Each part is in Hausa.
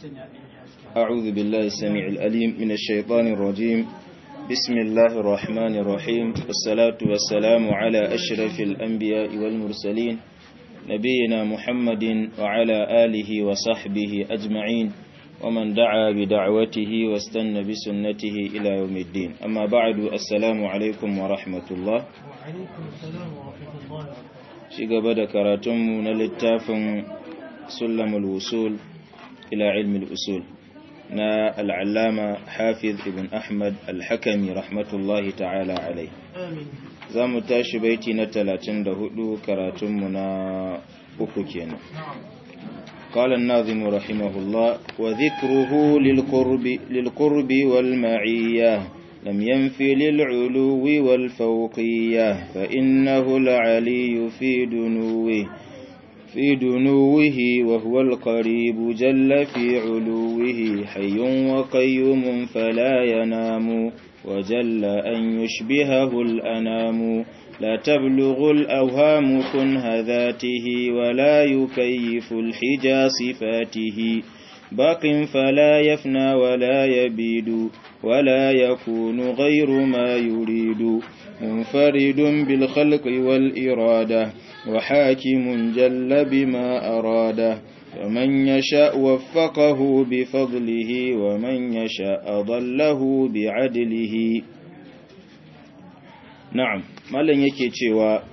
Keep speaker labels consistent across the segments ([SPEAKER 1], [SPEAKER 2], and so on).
[SPEAKER 1] أعوذ بالله السميع الأليم من الشيطان الرجيم بسم الله الرحمن الرحيم والصلاة والسلام على أشرف الأنبياء والمرسلين نبينا محمد وعلى آله وصحبه أجمعين ومن دعا بدعوته واستنى بسنته إلى يوم الدين أما بعد السلام عليكم ورحمة الله
[SPEAKER 2] وعليكم السلام ورحمة الله
[SPEAKER 1] شيغا بدا كراتم نلتاف سلم الوصول إلى علم الأصول نا العلامة حافظ ابن أحمد الحكمي رحمة الله تعالى عليه
[SPEAKER 2] آمين
[SPEAKER 1] za mu tashi baiti na talatin da hudu karatunmu na uku kenan
[SPEAKER 2] نعم
[SPEAKER 1] قال الناظم رحمه الله وذكره للقرب, للقرب والمعية لم ينف للعلو والفوقية فإنه العلي في دنوه في دنوه وهو القريب جل في علوه حي وقيوم فلا ينام وجل أن يشبهه الأنام لا تبلغ الأوهام كنه ذاته ولا يكيف الحجى صفاته باق فلا يفنى ولا يبيد ولا يكون غير ما يريد منفرد بالخلق والإرادة وحاكم جل بما أراده فمن يشاء وفقه بفضله ومن يشاء ضله بعدله na'am mallan yake cewa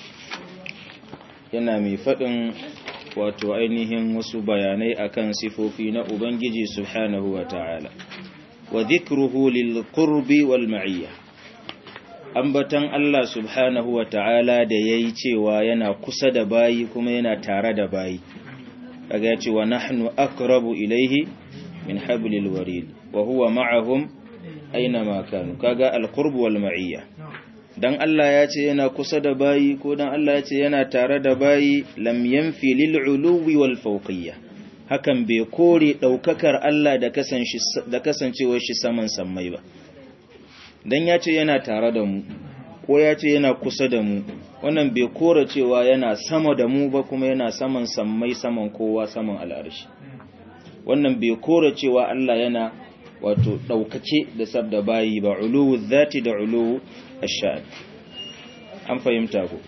[SPEAKER 1] yana mai faɗin wato ainihin wasu bayanai akan sifofi na ubangiji subhanahu wa ta'ala wa dhikruhu lil qurbi wal ma'iyya ambatan Allah subhanahu wa ta'ala da yayi cewa yana kusa da bayi kuma yana tare da bayi kaga ya ce wa nahnu aqrabu ilayhi min hablil warid wa huwa ma'ahum aina ma kanu kaga al qurb wal ma'iyya dan Allah ya ce yana kusa da bayi ko dan Allah ya ce yana tare da bayi lam yanfi lil uluwi wal fawqiyya hakan bai kore daukakar Allah da kasance da kasancewar shi saman sammai ba dan ya ce yana tare da mu ko ya ce yana kusa da mu wannan bai kore cewa yana sama da mu ba kuma yana saman sammai saman kowa saman al'arshi wannan bai kore cewa Allah yana wato ɗaukace da sabda bayi ba uluwu zati da uluwu ashad an fahimta ku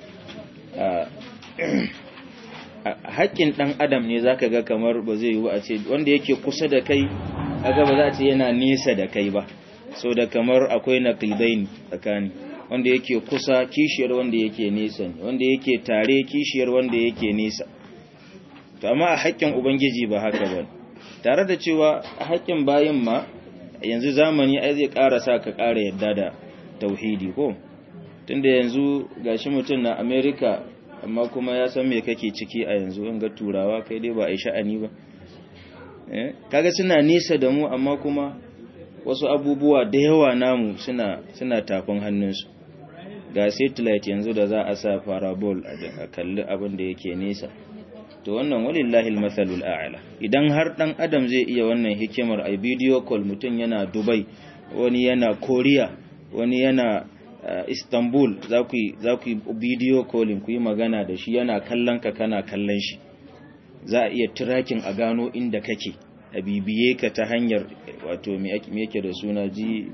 [SPEAKER 1] haƙƙin ɗan adam ne zaka ga kamar ba zai yi a ce wanda yake kusa da kai kaga ba za a ce yana nesa da kai ba so da kamar akwai naqidain tsakani wanda yake kusa kishiyar wanda yake nesa ne wanda yake tare kishiyar wanda yake nesa to amma a haƙƙin ubangiji ba haka ba tare da cewa a haƙƙin bayin ma yanzu zamani ai zai ƙara sa ka ƙara yadda da tauhidi ko tunda yanzu gashi mutum na America amma kuma ya san me kake ciki a yanzu in ga turawa kai dai ba a yi sha'ani ba eh kaga suna nisa da mu amma kuma wasu abubuwa da yawa namu suna suna tafin hannunsu ga satellite yanzu da za a sa parabol a kalli abin da yake nesa to wannan walillahi almathalul a'la idan har dan adam zai iya wannan hikimar ai video call mutun yana Dubai wani yana Korea wani yana Istanbul za ku za ku video calling ku yi magana da shi yana kallon ka kana kallon shi za a iya tracking a gano inda kake a bibiye ka ta hanyar wato me yake da suna G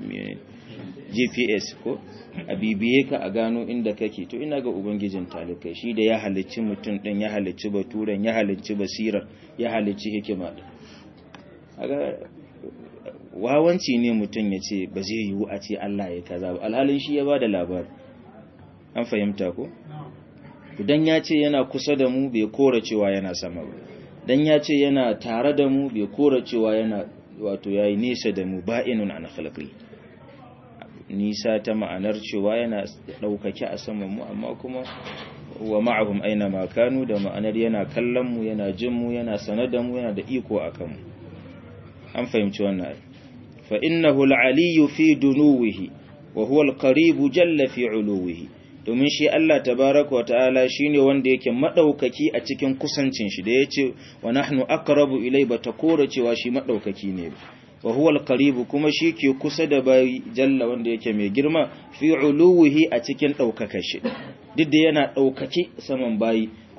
[SPEAKER 1] GPS ko a bibiye ka a gano inda kake to ina ga ubangijin talikai shi da ya halicci mutum din ya halicci baturen ya halicci basirar ya halicci hikima din aga wawanci ne mutum ya ce ba zai yiwu a ce Allah ya kaza ba alhalin shi ya bada labari an fahimta ko dan ya ce yana kusa da mu bai kora cewa yana sama ba dan ya ce yana tare da mu bai kora cewa yana wato yayi nesa da mu ba'inun an khalqi nisa ta ma'anar cewa yana ɗaukake a saman mu amma kuma wa ma'ahum aina ma kanu da ma'anar yana kallon mu yana jin mu yana sanar da mu yana da iko a kanmu an fahimci wannan ai fa innahu al-aliyyu fi dunuwihi wa huwa al-qaribu jalla fi uluwihi domin shi Allah tabaraka wa ta'ala shine wanda yake madaukaki a cikin kusancin shi da yace wa nahnu aqrabu ilay ba ta kora cewa shi madaukaki ne wa huwa al kuma shi ke kusa da bayi jalla wanda yake mai girma fi uluwihi a cikin daukakar shi duk da yana daukake saman bayi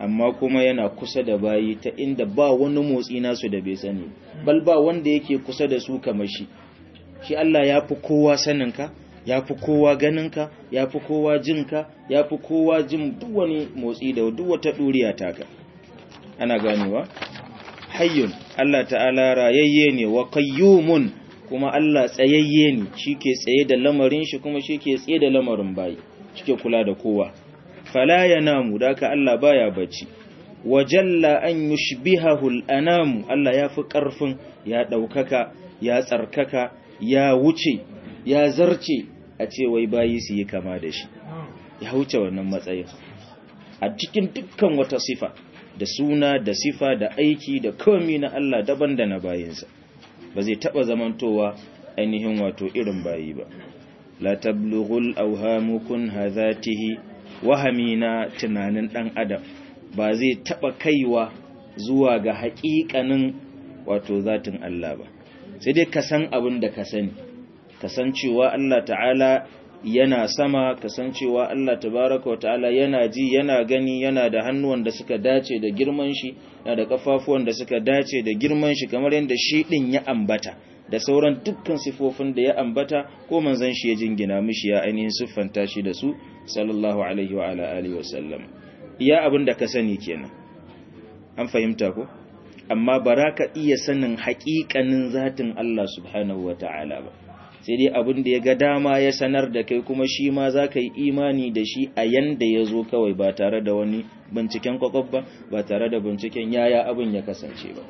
[SPEAKER 1] amma kuma yana kusa da bayi ta inda ba wani motsi nasu da bai sani bal ba wanda yake kusa da su kamar shi shi Allah ya fi kowa saninka ya fi kowa ganinka ya fi kowa jinka ya fi kowa jin duk wani motsi da duk wata ɗuriya taka ana ganewa hayyun Allah ta'ala rayayye ne wa qayyumun kuma Allah tsayayye ne shike tsaye da lamarin shi kuma shike tsaye da lamarin bayi shike kula da kowa fala yanamu daka Allah baya bacci wa jalla an yushbihahu al-anamu Allah ya fi karfin ya daukaka ya tsarkaka ya wuce ya zarce a ce wai bayi su yi kama da shi ya wuce wannan matsayin a cikin dukkan wata sifa da suna da sifa da aiki da komi na Allah daban da na bayinsa ba zai taba zamantowa ainihin wato irin bayi ba la tablughul awhamukun hadhatihi wahami na tunanin dan adam ba zai taba kaiwa zuwa ga haƙiƙanin wato zatin Allah ba sai dai ka san abin da ka sani kasancewa Allah ta'ala yana sama kasancewa Allah tabaraka wa ta'ala yana ji yana gani yana da hannuwan da suka dace da girman shi yana da kafafuwan da suka dace da girman shi kamar yadda shi din ya ambata da sauran dukkan sifofin da ya ambata ko manzon shi ya jingina mishi ya ainihin siffanta shi da su sallallahu alaihi wa ala alihi wa sallam iya abin da ka sani kenan an fahimta ko amma baraka iya sanin haƙiƙanin zatin Allah subhanahu wa ta'ala ba sai dai abin da ya ga dama ya sanar da kai kuma shi ma za ka yi imani da shi a yanda ya zo kawai ba tare da wani binciken kwakwab ba ba tare da binciken yaya abin ya kasance ba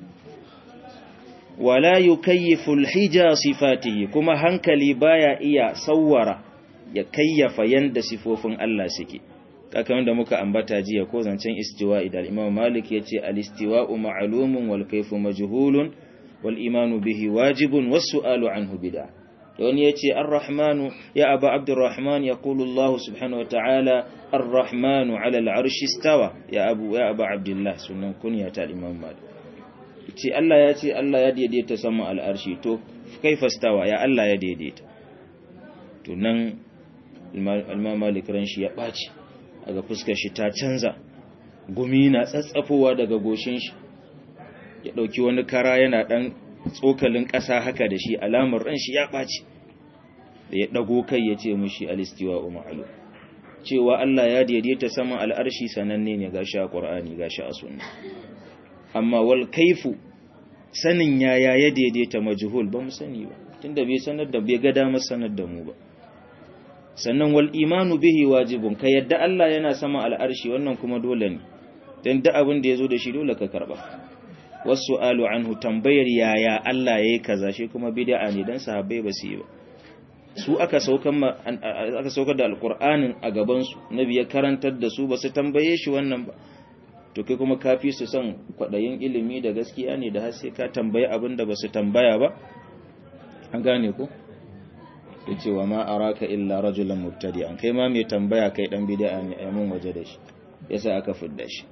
[SPEAKER 1] wala yukayyiful hija sifatihi kuma hankali baya iya sawwara ya kayyafa yanda sifofin Allah suke kakan da muka ambata jiya ko zancen istiwa'i da Imam Malik yace al-istiwa'u ma'lumun wal kayfu majhulun wal imanu bihi wajibun was su'alu anhu bid'ah wani ya ce ar-rahmanu ya aba abdurrahman ya kulu Allah subhanahu wa ta'ala ar-rahmanu ala al'arshi stawa ya abu ya aba abdullah sunan kunya ta imam malik ce Allah ya ce Allah ya daidaita sama al'arshi to kaifa stawa ya Allah ya daidaita to nan imam malik ran shi ya ɓaci daga fuskar shi ta canza gumi na tsatsafowa daga goshin shi ya ɗauki wani kara yana ɗan tsokalin ƙasa haka da shi alamar ran shi ya ɓaci da ya ɗago kai ya ce mushi alistiwa umaru cewa Allah ya daidaita saman al'arshi sananne ne gashi a ƙwar'ani gashi a sunna amma wal kaifu sanin yaya ya daidaita majhul ba mu sani ba tunda bai sanar da bai ga damar sanar da mu ba sannan wal imanu bihi wajibun ka yadda Allah yana sama al'arshi wannan kuma dole ne dan da abin da yazo da shi dole ka karba wasu alu anhu tambayar yaya Allah ya yi kaza shi kuma bid'a ne dan sahabbai ba su yi ba su aka saukar aka saukar da alqur'anin a gaban su nabi ya karantar da su ba su tambaye shi wannan ba to kai kuma kafi su san kwadayin ilimi da gaskiya ne da har sai ka tambaye abin da ba su tambaya ba an gane ko yace wa ma araka illa rajulan mubtadi'an kai ma mai tambaya kai dan bid'a ne ayyamin waje da shi yasa aka fidda shi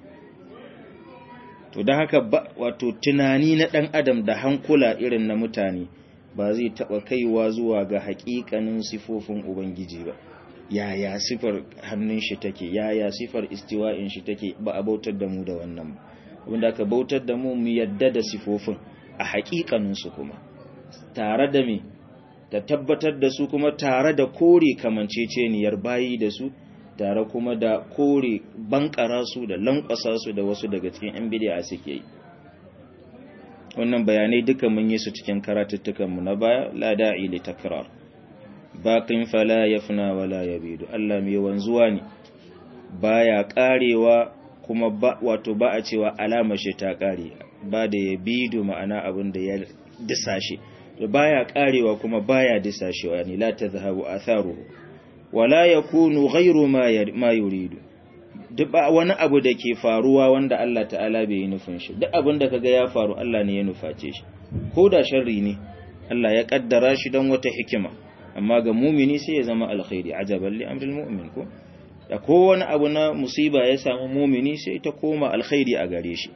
[SPEAKER 1] to don haka wato tunani na ɗan adam da hankula irin na mutane ba zai taɓa kaiwa zuwa ga haƙiƙanin sifofin ubangiji ba yaya sifar hannun shi take yaya sifar istiwa'in shi take ba a bautar da mu da wannan ba wanda aka bautar da mu mu yadda da sifofin a haƙiƙanin su kuma tare da me da tabbatar da su kuma tare da kore kamanceceniyar bayi da su tare kuma da kore bankara su da lankwasa su da wasu daga cikin yan bidiya suke yi wannan bayanai duka mun yi su cikin karatuttukanmu na baya la da'i li takrar baqin fala yafna wala yabidu Allah mai wanzuwa ne baya karewa kuma ba wato ba a cewa alama shi ta kare ba da yabidu ma'ana abin da ya disashe baya karewa kuma baya disashewa ne la tazhabu atharuhu wala ya kunu ghairu ma yuridu duk wani abu da ke faruwa wanda Allah ta'ala bai yi nufin shi duk abin da kaga ya faru Allah ne ya nuface shi ko da sharri ne Allah ya kaddara shi don wata hikima amma ga mumini sai ya zama alkhairi ajaban li amril mu'min ko da ko wani abu na musiba ya samu mumini sai ta koma alkhairi a gare shi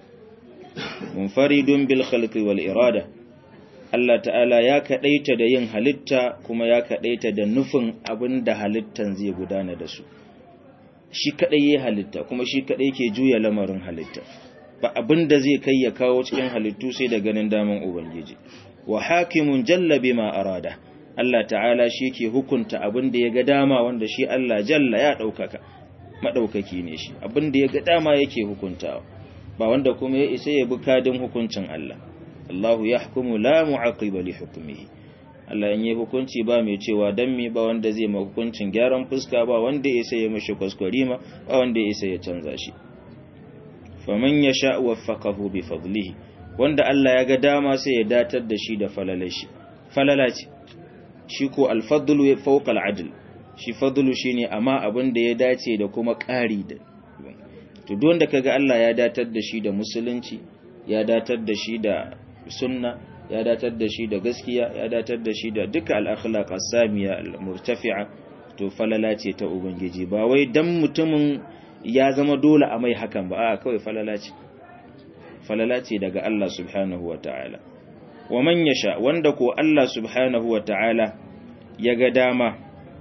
[SPEAKER 1] munfaridun bil khalqi wal irada Allah ta'ala ya kaɗaita da yin halitta kuma ya kaɗaita da nufin abin da halittan zai gudana da su shi kadai ya halitta kuma shi kadai ke juya lamarin halitta ba abin da zai kai ya kawo cikin halittu sai da ganin daman ubangiji wa hakimun jalla bima arada Allah ta'ala shi ke hukunta abin da ya ga dama wanda shi Allah jalla ya daukaka madaukaki ne shi abin da ya ga dama yake hukuntawa ba wanda kuma ya isa ya bi kadin hukuncin Allah Allahu yahkumu la mu'aqiba li hukmihi Allah in yi hukunci ba mai cewa dan me ba wanda zai ma hukuncin gyaran fuska ba wanda ya isa ya mishi kwaskwarima ba wanda ya isa ya canza shi faman yasha waffaqahu bi fadlihi wanda Allah ya ga dama sai ya datar da shi da falalashi falalaci shi ko al-fadlu fawqa al-adl shi fadlu shine amma abin da ya dace da kuma ƙari da to duk wanda kaga Allah ya datar da shi da musulunci ya datar da shi da sunna ya datar da shi da gaskiya ya datar da shi da duka al-akhlaq as-samiya al-murtafi'a to falala ce ta ubangiji ba wai dan mutumin ya zama dole a mai hakan ba a kawai falala ce falala ce daga Allah subhanahu wa ta'ala wa man yasha wanda ko Allah subhanahu wa ta'ala ya ga dama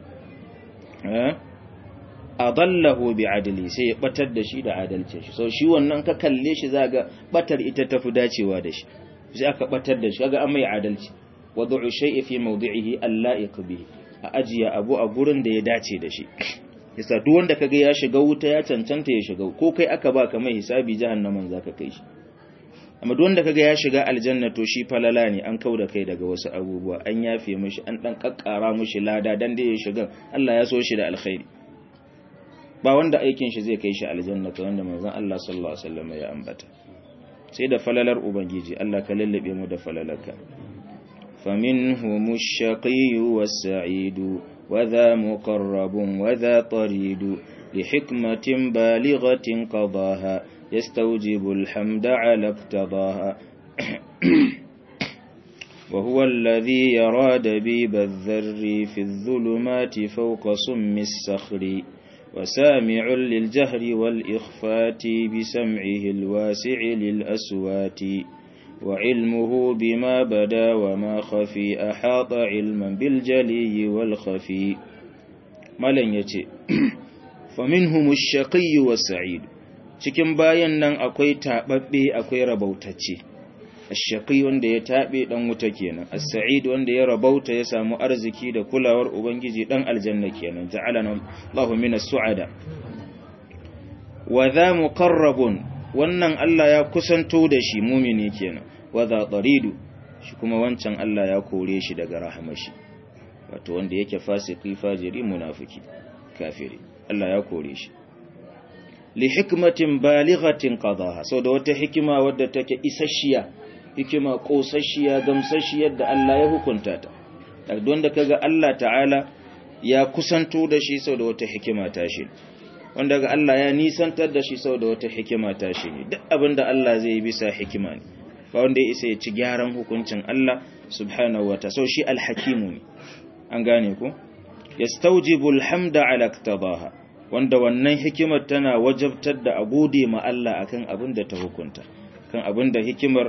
[SPEAKER 1] adallahu bi adli sai ya batar da shi da adalcin shi so shi wannan ka kalle shi zaga batar ita tafi dacewa da shi sai aka batar da shi kaga an mai adalci wad'u shay'i fi mawdi'ihi alla'iq bihi a ajiya abu a gurin da ya dace da shi yasa duk wanda kaga ya shiga wuta ya cancanta ya shiga ko kai aka baka mai hisabi jahannaman zaka kai shi amma duk wanda kaga ya shiga aljanna to shi falala ne an kauda kai daga wasu abubuwa an yafe mishi an dan kakkara mishi lada dan da ya shiga Allah ya so shi da alkhairi ba wanda aikin shi zai kai shi aljanna kamar wanda manzon Allah sallallahu alaihi wasallam ya ambata sai da falalar ubangiji Allah ka lallabe mu da falalarka فمنهم الشقي والسعيد وذا مقرب وذا طريد لحكمة بالغة قضاها يستوجب الحمد على اقتضاها وهو الذي يرى دبيب الذر في الظلمات فوق سم الصخر وسامع للجهر والإخفات بسمعه الواسع للأسوات وعلمه بما بدا وما خفي أحاط علما بالجلي والخفي ملن يتي فمنهم الشقي والسعيد cikin bayan nan akwai taɓaɓɓe akwai rabautacce ashaqi wanda ya taɓe ɗan wuta kenan as-sa'id wanda ya rabauta ya samu arziki da kulawar ubangiji ɗan aljanna kenan ja'alana Allahu minas su'ada wa dha muqarrabun wannan Allah ya kusanto da shi mumini kenan wa dha taridu shi kuma wancan Allah ya kore shi daga rahamashi wato wanda yake fasiki fajiri munafiki kafiri Allah ya kore shi li hikmatin balighatin qadaha sau da wata hikima wadda take isasshiya hikima kosasshiya gamsasshiyar da Allah ya hukunta ta daga wanda kaga Allah ta'ala ya kusanto da shi sau da wata hikima ta shi wanda ga Allah ya nisantar da shi sau da wata hikima ta shi ne duk abinda Allah zai yi bisa hikima ne ba wanda ya isa ya ci gyaran hukuncin Allah subhanahu wa ta'ala sau shi alhakimu ne an gane ku yastawjibu alhamda ala iktabaha wanda wannan hikimar tana wajabtar da a gode ma Allah akan abin da ta hukunta kan abin da hikimar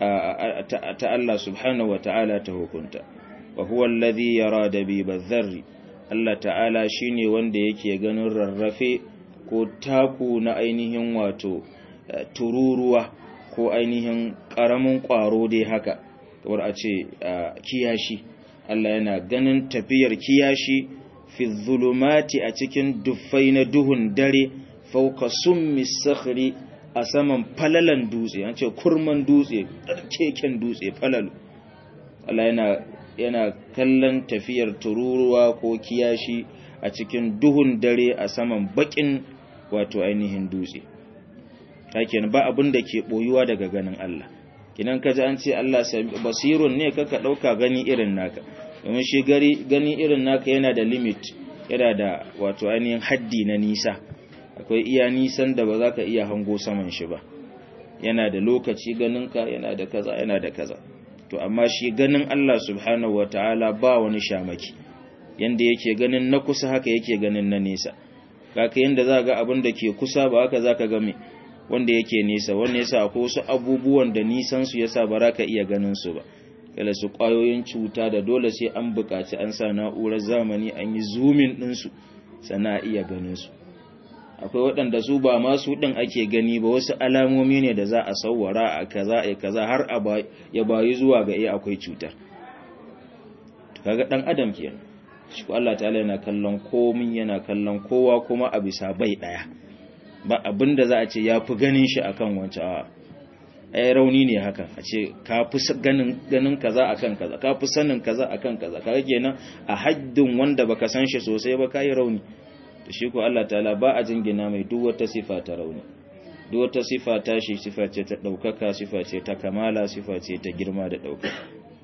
[SPEAKER 1] ta Allah subhanahu wata'ala ta hukunta wa huwa alladhi yara dabiba dharri Allah ta'ala shine wanda yake ganin rarrafe ko taku na ainihin wato tururuwa ko ainihin karamin kwaro dai haka kamar a ce kiyashi Allah yana ganin tafiyar kiyashi fi zulumati a cikin duffai na duhun dare fauka summi sakhri a saman falalan dutse an ce kurman dutse keken dutse falalu Allah yana yana kallon tafiyar tururuwa ko kiyashi a cikin duhun dare a saman bakin wato ainihin dutse hakin ba abin da ke boyuwa daga ganin Allah kinan kaji an ce Allah basirun ne kaka dauka gani irin naka domin shi gani irin naka yana da limit yana da wato ainihin haddi na nisa akwai iya nisan da ba za ka iya hango saman shi ba yana da lokaci ganinka yana da kaza yana da kaza to amma shi ganin Allah subhanahu wataala ba wani shamaki yanda yake ganin na kusa haka yake ganin na nesa kaka yanda za ga abin da ke kusa ba haka za ka ga me wanda yake nesa wanda yasa akwai wasu abubuwan da nisan su yasa ba za ka iya ganin su ba kala su ƙwayoyin cuta da dole sai an buƙaci an sa na'urar zamani an yi zoomin ɗinsu sana iya ganin su akwai waɗanda su ba masu ɗin ake gani ba wasu alamomi ne da za a sauwara a kaza a kaza har ya bayi zuwa ga iya akwai cutar kaga ɗan adam ke shi ko Allah ta'ala yana kallon komin yana kallon kowa kuma a bisa bai ɗaya ba abin da za a ce ya fi ganin shi akan wancan a ai rauni ne haka a ce ka fi ganin ganin kaza akan kaza ka fi sanin kaza akan kaza kaga kenan a haddin wanda baka san shi sosai ba kai rauni to shi ko Allah ta'ala ba a jingina mai duk wata sifa ta rauni duk wata sifa ta shi sifa ce ta daukaka sifa ce ta kamala sifa ce ta girma da daukaka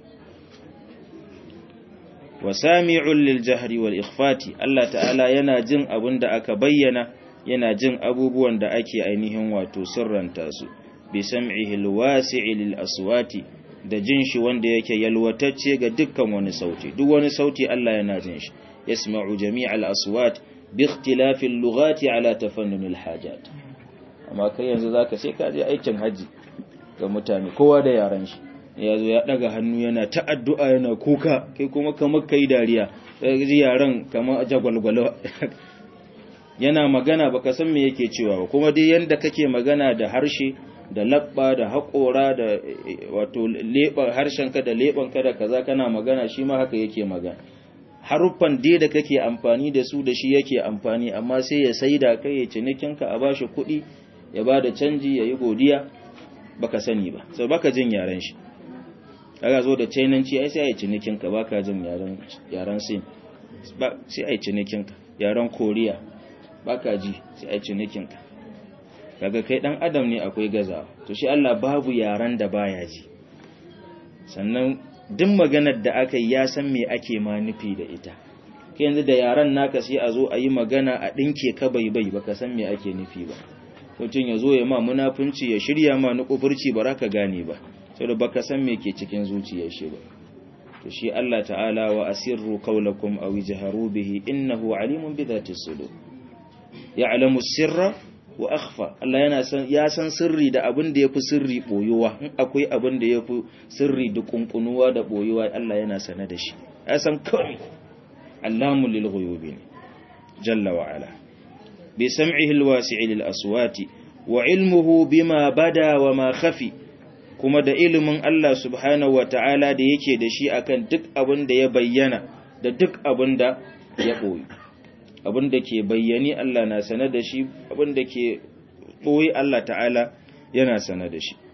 [SPEAKER 1] wa sami'un lil jahri wal ikhfati Allah ta'ala yana jin abin da aka bayyana yana jin abubuwan da ake ainihin wato sirranta su bi sam'ihi alwasi'i lil aswati da jin shi wanda yake yalwatacce ga dukkan wani sauti duk wani sauti Allah yana jin shi yasma'u jami'al aswat bi ikhtilafi al-lughati ala tafannun al-hajat amma kai yanzu zaka sai ka je aikin haji ga mutane kowa da yaran shi ya zo ya daga hannu yana ta addu'a yana kuka kai kuma kamar kai dariya ji yaran kamar jagwalgwalo yana magana baka san me yake cewa ba kuma dai yanda kake magana da harshe da labba da haƙora da wato leɓar harshenka da leɓanka da kaza kana magana shi ma haka yake magana haruffan dai da kake amfani da su da shi yake amfani amma sai ya saida kai ya cinikinka a bashi kuɗi ya ba da canji ya yi godiya baka sani ba sau baka jin yaren shi kaga zo da chainanci ai sai a yi cinikinka baka jin yaren yaren sin sai a yi cinikinka yaren koriya baka ji sai a yi cinikinka kaga kai dan adam ne akwai gaza to shi Allah babu yaran da baya ji sannan duk maganar da aka yi ya san me ake ma nufi da ita kai yanzu da yaran naka sai a zo a yi magana a dinke ka bai bai baka san me ake nufi ba mutum ya zo ya ma munafunci ya shirya ma nukufurci ba ka gane ba saboda baka san me ke cikin zuciyar shi ba to shi Allah ta'ala wa asirru qawlakum aw ijharu bihi innahu alimun bi dhati sudur ya'lamu sirra wa akhfa Allah yana san ya san sirri da abin da yafi sirri boyuwa in akwai abin da yafi sirri da kunkunuwa da boyuwa Allah yana sane da shi ya san komai Allahu lil ghuyubi jalla wa ala bi sam'ihi alwasi'i lil aswati wa ilmuhu bima bada wa ma khafi kuma da ilimin Allah subhanahu wa ta'ala da yake da shi akan duk abin da ya bayyana da duk abin da ya boye abin da ke bayyani Allah na sane da shi abin da ke ɓoye Allah ta'ala yana sane da shi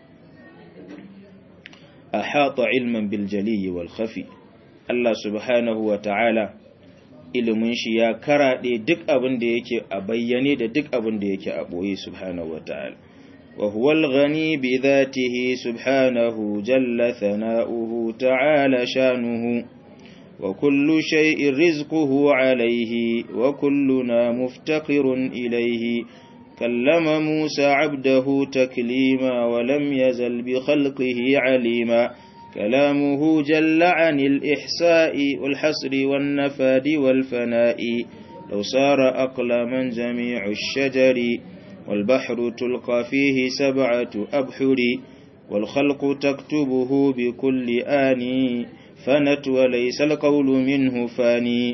[SPEAKER 1] a haɗa ilman biljaliyi wal khafi Allah subhanahu wa ta'ala ilimin shi ya karaɗe duk abin da yake a bayyane da duk abin da yake a ɓoye subhanahu wa ta'ala وهو الغني بذاته سبحانه جل ثناؤه تعالى شانه وكل شيء رزقه عليه وكلنا مفتقر إليه كلم موسى عبده تكليما ولم يزل بخلقه عليما كلامه جل عن الإحساء والحصر والنفاد والفناء لو صار أقلما جميع الشجر والبحر تلقى فيه سبعة أبحر والخلق تكتبه بكل آن fanat wa laysa alqawlu minhu fani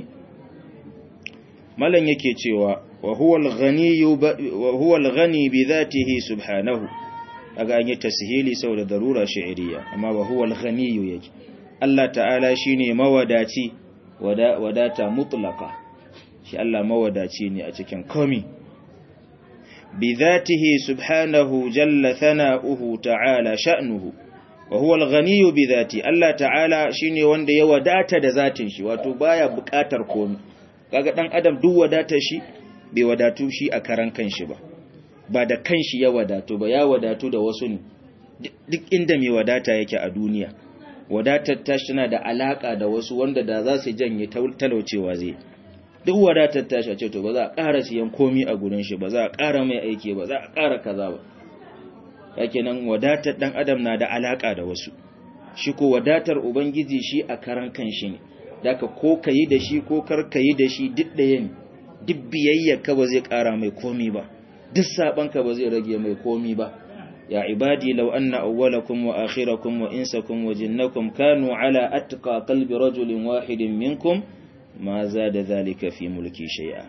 [SPEAKER 1] malan yake cewa wa huwa alghani wa huwa alghani bi dhatihi subhanahu aga an yi tashili saboda darura shi'riya amma wa huwa alghani yake Allah ta'ala shine mawadaci wadata mutlaka shi Allah mawadaci ne a cikin komi bi dhatihi subhanahu jalla thana'uhu ta'ala sha'nuhu wa huwa al-ghaniyyu bi dhati Allah ta'ala shine wanda ya wadata da zatin shi wato baya buƙatar komai kaga dan adam duk wadatar shi bai wadatu shi a karan kanshi ba ba da kanshi ya wadatu ba ya wadatu da wasu ne duk inda mai wadata yake a duniya wadatar tashi tana da alaka da wasu wanda da za su janye talaucewa zai duk wadatar tashi a ce to ba za a ƙara siyan komi a gurin shi ba za a ƙara mai aiki ba za a ƙara kaza ba yake nan wadatar dan adam na da alaka da wasu shi ko wadatar ubangiji shi a karan kanshi ne daka ko kayi da shi ko kar kayi da shi duk ɗaya ne duk biyayya ka ba zai ƙara mai komi ba duk saban ka ba zai rage mai komi ba ya ibadi law anna awwalakum wa akhirakum wa insakum wa jinnakum kanu ala atqa qalbi rajulin wahidin minkum ma zada dhalika fi mulki shay'a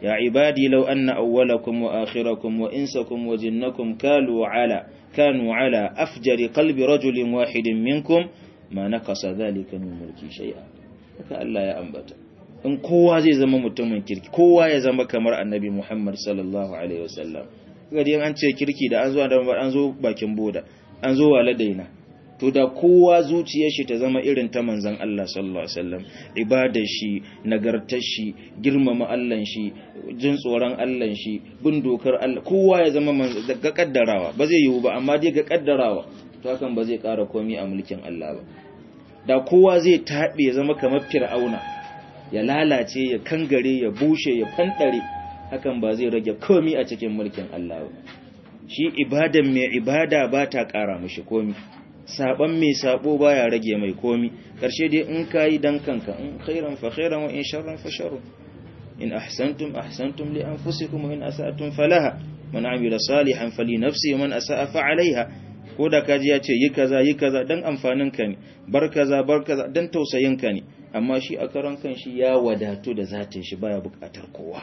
[SPEAKER 1] ya ibadi law anna awwalakum wa akhirakum wa insakum wa jinnakum kalu ala kanu ala afjari qalbi rajulin wahidin minkum ma nakasa dhalika min mulki shay'a haka Allah ya ambata in kowa zai zama mutumin kirki kowa ya zama kamar annabi Muhammad sallallahu alaihi wasallam gari an ce kirki da an zo da an zo bakin boda an zo waladaina to da kowa zuciyar shi ta zama irin ta manzon Allah sallallahu alaihi wasallam ibadar shi nagartar shi girmama Allah shi jin tsoron Allah shi bin dokar Allah kowa ya zama ga kaddarawa ba zai yiwu ba amma dai ga kaddarawa to hakan ba zai ƙara komai a mulkin Allah ba da kowa zai taɓe zama kamar fir'auna ya lalace ya kangare ya bushe ya fanɗare hakan ba zai rage komi a cikin mulkin Allah ba shi ibadan mai ibada ba ta ƙara mashi komi saban mai sabo baya rage mai komi karshe dai in kayi dan kanka in khairan fa khairan wa in sharran fa sharrun in ahsantum ahsantum li anfusikum wa in asatum falaha man amila salihan fali nafsi wa man asaa fa alaiha ko da kaji ya ce yi kaza yi kaza dan amfanin ka ne bar kaza bar kaza dan tausayin ka ne amma shi a karan kan shi ya wadatu da zatin shi baya bukatar kowa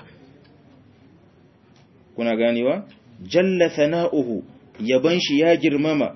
[SPEAKER 1] kuna ganewa jalla thana'uhu yaban shi ya girmama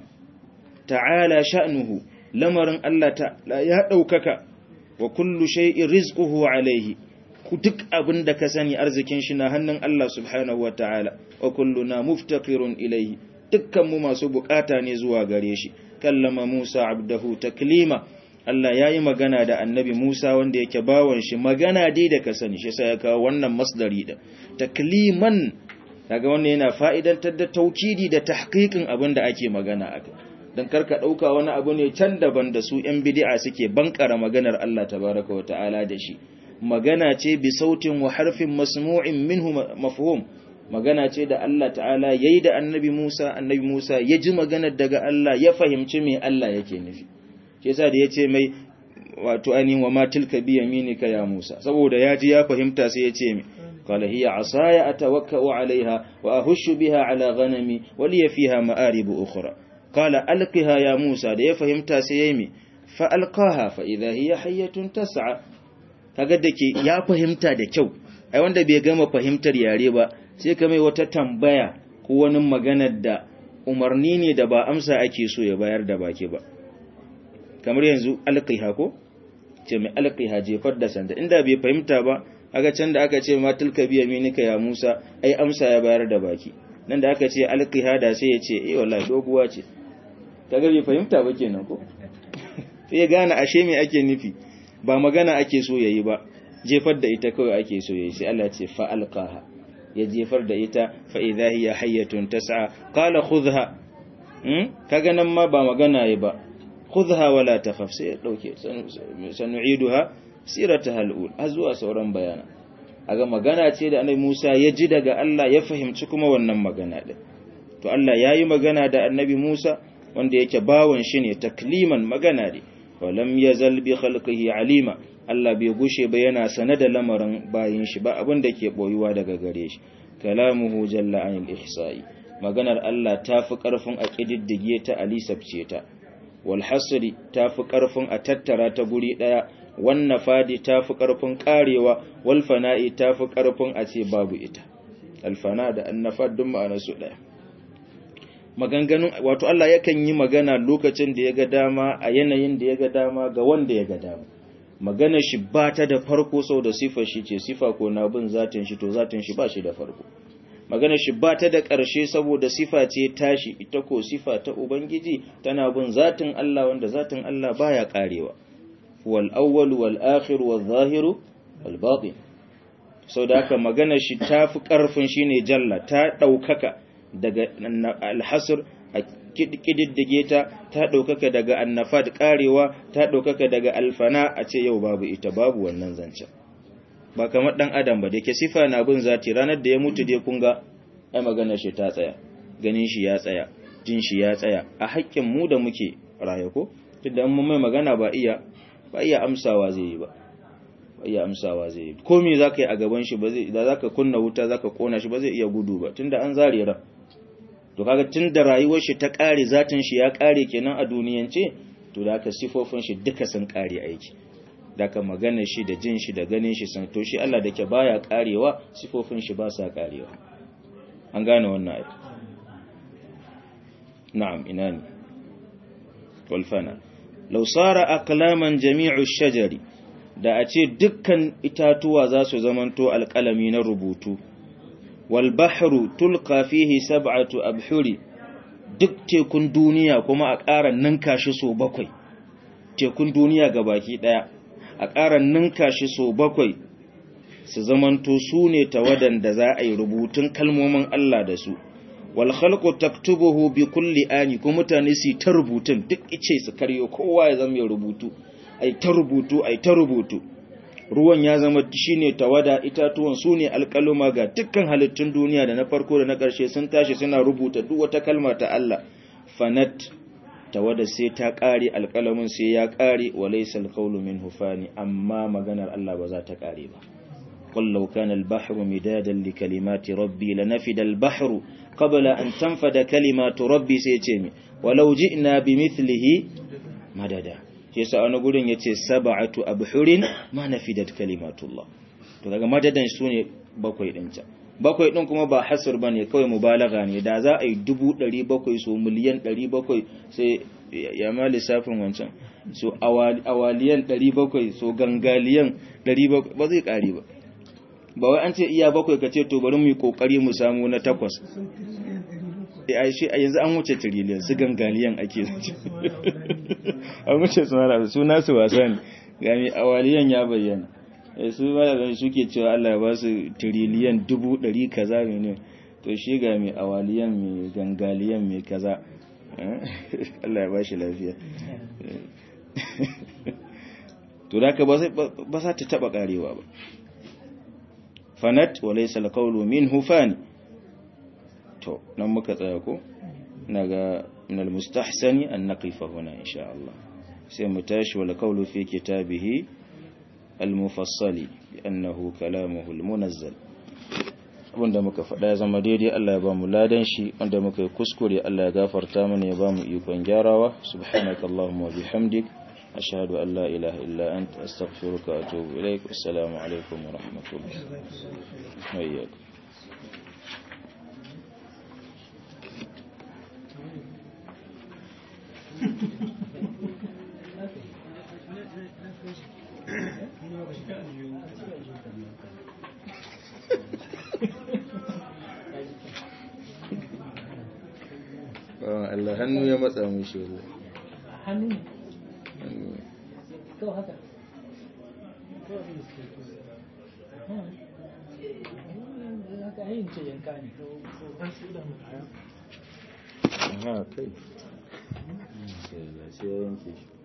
[SPEAKER 1] ta'ala sha'nuhu lamarin Allah ta'ala ya daukaka wa kullu shay'in rizquhu alayhi ku duk abin da ka sani arzikin shi na hannun Allah subhanahu wa ta'ala wa kulluna muftaqirun ilayhi dukkan mu masu bukata ne zuwa gare shi kallama Musa abdahu taklima Allah ya yi magana da annabi Musa wanda yake bawon shi magana dai da ka sani shi sai ya kawo wannan masdari da takliman daga wannan yana fa'idantar da taukidi da tahqiqin abin da ake magana aka dan karka dauka wani abu ne can daban da su yan bid'a suke bankara maganar Allah tabaraka wa ta'ala da shi magana ce bi sautin wa harfin masmu'in minhu mafhum magana ce da Allah ta'ala yayi da annabi Musa annabi Musa ya ji maganar daga Allah ya fahimci me Allah yake nufi shi yasa da yace mai wato ainihin wa ma tilka bi yaminika ya Musa saboda ya ji ya fahimta sai yace mai qala hiya asaya atawakkau alaiha wa ahushu biha ala ghanami wa li fiha ma'arib ukhra qala alqiha ya Musa da ya fahimta sai yayi mai fa alqaha fa idha hiya hayyatun tas'a kaga dake ya fahimta da kyau ai wanda bai gama fahimtar yare ba sai ka mai wata tambaya ko wani maganar da umarni ne da ba amsa ake so ya bayar da baki ba kamar yanzu alqiha ko ce mai alqiha jefar da sanda inda bai fahimta ba aga can da aka ce ma tilka biya minika ya Musa ai amsa ya bayar da baki nan da aka ce alqiha da sai ya ce eh wallahi doguwa ce kaga bai fahimta ba kenan ko sai ya gane ashe me ake nufi ba magana ake so yayi ba jefar da ita kawai ake so yayi sai Allah ce fa alqaha ya jefar da ita fa idha hiya hayyatun tas'a qala khudha hmm kaga nan ma ba magana yi ba khudha wala takhaf sai ya dauke sanu'iduha sirataha al-ul azwa sauran bayana aga magana ce da annabi Musa ya ji daga Allah ya fahimci kuma wannan magana din to Allah yayi magana da annabi Musa wanda yake bawon shi ne takliman magana ne walam yazal bi khalqihi alima Allah bai gushe ba yana sane da lamarin bayin shi ba abin da ke boyuwa daga gare shi kalamuhu jalla anil ihsa'i maganar Allah tafi karfin a kididdige ta alisabce ta wal hasri tafi karfin a tattara ta guri daya wan nafadi tafi karfin karewa wal fana'i tafi karfin a ce babu ita al fana da an nafad duk ma'anar su daya maganganun wato Allah yakan yi magana lokacin da ya ga dama a yanayin da ya ga dama ga wanda ya ga dama magana shi ba ta da farko sau da sifar shi ce sifa ko na bin zatin shi to zatin shi ba shi da farko magana shi ba ta da ƙarshe saboda sifa ce tashi ita ko sifa ta ubangiji tana bin zatin Allah wanda zatin Allah baya karewa wal awwal wal akhir wal zahiru wal batin sau da haka magana shi tafi ƙarfin shine jalla ta ɗaukaka daga alhasr a kididdige ta ta ɗaukaka daga annafad karewa ta ɗaukaka daga alfana a ce yau babu ita babu wannan zancen ba kamar ɗan adam ba da ke sifa na bin zati ranar da ya mutu dai kun ga ai maganar shi ta tsaya ganin shi ya tsaya jin shi ya tsaya a haƙƙin mu da muke raye ko tunda an mai magana ba iya ba iya amsawa zai yi ba ba iya amsawa zai yi ko me zaka yi a gaban shi ba zai da zaka kunna wuta zaka kona shi ba zai iya gudu ba tunda an zare ran to kaga tunda rayuwar shi ta kare zatin shi ya kare kenan a duniyance to da haka sifofin shi duka sun kare aiki daga magana shi da jin shi da ganin shi san to shi Allah da ke baya karewa sifofin shi ba sa karewa an gane wannan ayat na'am ina ne wal fana law sara aqlaman jami'u shajari da a ce dukkan itatuwa za su zamanto alƙalami na rubutu wal bahru tulqa fihi sab'atu abhuri duk tekun duniya kuma a ƙara ninka shi so bakwai tekun duniya ga baki ɗaya a ƙara ninka shi so bakwai su zamanto su ne tawadan da za a yi rubutun kalmomin Allah da su wal khalqu taktubuhu bi kulli ani kuma mutane su ta rubutun duk ice su karyo kowa ya zama ya rubutu ai ta rubutu ai ta rubutu ruwan ya zama shine tawada itatuwan su ne alƙaluma ga dukkan halittun duniya da na farko da na ƙarshe sun tashi suna rubuta duk wata kalma ta Allah fanat tawada sai ta ƙare alƙalamin sai ya ƙare wa laysa alqawlu minhu fani amma maganar Allah ba za ta ƙare ba قل لو كان البحر مدادا لكلمات ربي لنفد البحر قبل أن تنفد كلمات ربي سيتمي ولو جئنا بمثله مددا yasa wani gurin yace sab'atu abhurin ma nafidat kalimatullah to daga madadan sune bakwai din ta bakwai din kuma ba hasr bane kawai mubalaga ne da za a yi 700 so miliyan 700 sai ya ma lissafin wancan so awaliyan 700 so gangaliyan 700 ba zai kare ba ba wai an ce iya bakwai ka ce to bari mu yi kokari mu samu na takwas a shi a yanzu an wuce tiriliyan su gangaliyan ake zuci an wuce su mara su nasu wasa ne gami awaliyan ya bayyana su mara suke cewa Allah ya ba su tiriliyan dubu ɗari kaza ne to shi ga mai awaliyan mai gangaliyan mai kaza Allah ya ba shi lafiya to da ka ba za ta taɓa ƙarewa ba fanat wa laysa alqawlu minhu fani to nan muka tsaya ko naga min almustahsani an naqifa huna insha Allah sai mu tashi wal qawlu fi kitabihi almufassali annahu kalamuhu almunazzal wanda muka faɗa ya zama daidai Allah ya ba mu ladan shi wanda muka yi kuskure Allah ya gafarta mana ya ba mu ikon gyarawa subhanakallahumma wa bihamdik أشهد أن لا إله إلا أنت أستغفرك وأتوب إليك والسلام عليكم ورحمة الله وإياكم Allah hannu ya matsa mu shi
[SPEAKER 2] hannu to haka haka yin ce yanka ne an su da mutaya
[SPEAKER 1] Aha, kai. Sai ya yanke shi.